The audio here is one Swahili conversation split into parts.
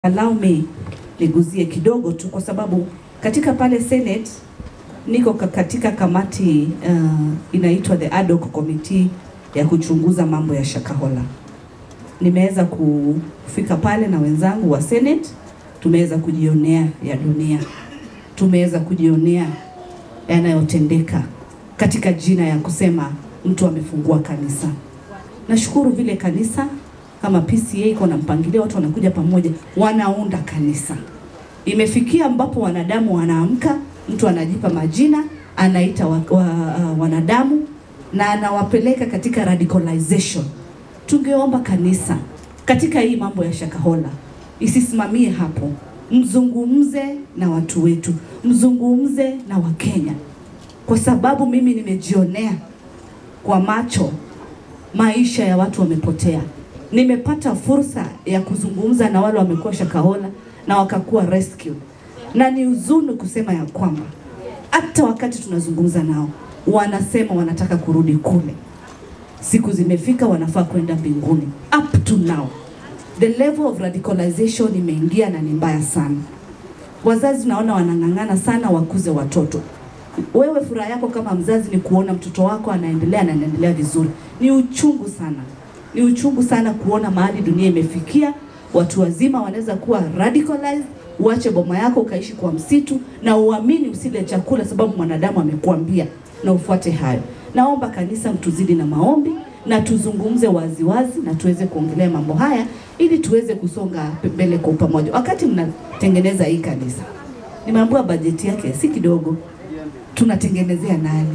Allow me niguzie kidogo tu kwa sababu katika pale Senate niko ka- katika kamati uh, inaitwa the ad hoc committee ya kuchunguza mambo ya Shakahola. Nimeweza kufika pale na wenzangu wa Senate, tumeweza kujionea ya dunia, tumeweza kujionea yanayotendeka katika jina ya kusema mtu amefungua kanisa. Nashukuru vile kanisa kama PCA iko na mpangilio, watu wanakuja pamoja, wanaunda kanisa. Imefikia ambapo wanadamu wanaamka, mtu anajipa majina, anaita wa, wa, uh, wanadamu na anawapeleka katika radicalization. Tungeomba kanisa katika hii mambo ya Shakahola isisimamie hapo, mzungumze na watu wetu, mzungumze na Wakenya, kwa sababu mimi nimejionea kwa macho maisha ya watu wamepotea. Nimepata fursa ya kuzungumza na wale wamekuwa Shakahola na wakakuwa rescue, na ni huzuni kusema ya kwamba hata wakati tunazungumza nao wanasema wanataka kurudi kule, siku zimefika, wanafaa kwenda mbinguni. Up to now the level of radicalization imeingia na ni mbaya sana. Wazazi naona wanang'ang'ana sana wakuze watoto. Wewe furaha yako kama mzazi ni kuona mtoto wako anaendelea na anaendelea vizuri. Ni uchungu sana, ni uchungu sana kuona mahali dunia imefikia. Watu wazima wanaweza kuwa radicalized. Uache boma yako ukaishi kwa msitu na uamini usile chakula sababu mwanadamu amekuambia, na ufuate hayo. Naomba kanisa mtuzidi na maombi na tuzungumze waziwazi na tuweze kuongelea mambo haya ili tuweze kusonga mbele kwa pamoja. Wakati mnatengeneza hii kanisa, nimeambiwa bajeti yake si kidogo, tunatengenezea nani?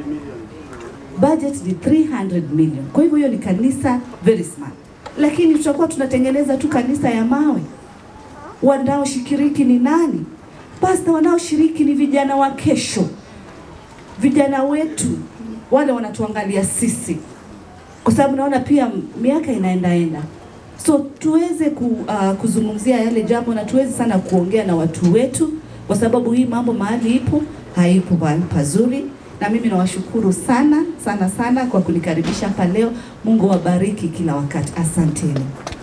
Budget ni 300 million. Kwa hivyo hiyo ni kanisa very smart, lakini tutakuwa tunatengeneza tu kanisa ya mawe. Wanaoshiriki ni nani? Pasta, wanaoshiriki ni vijana wa kesho, vijana wetu wale wanatuangalia sisi, kwa sababu naona pia miaka inaendaenda, so tuweze ku, uh, kuzungumzia yale jambo na tuweze sana kuongea na watu wetu, kwa sababu hii mambo mahali ipo haipo mahali pazuri. Na mimi nawashukuru sana sana sana kwa kunikaribisha hapa leo. Mungu wabariki kila wakati, asanteni.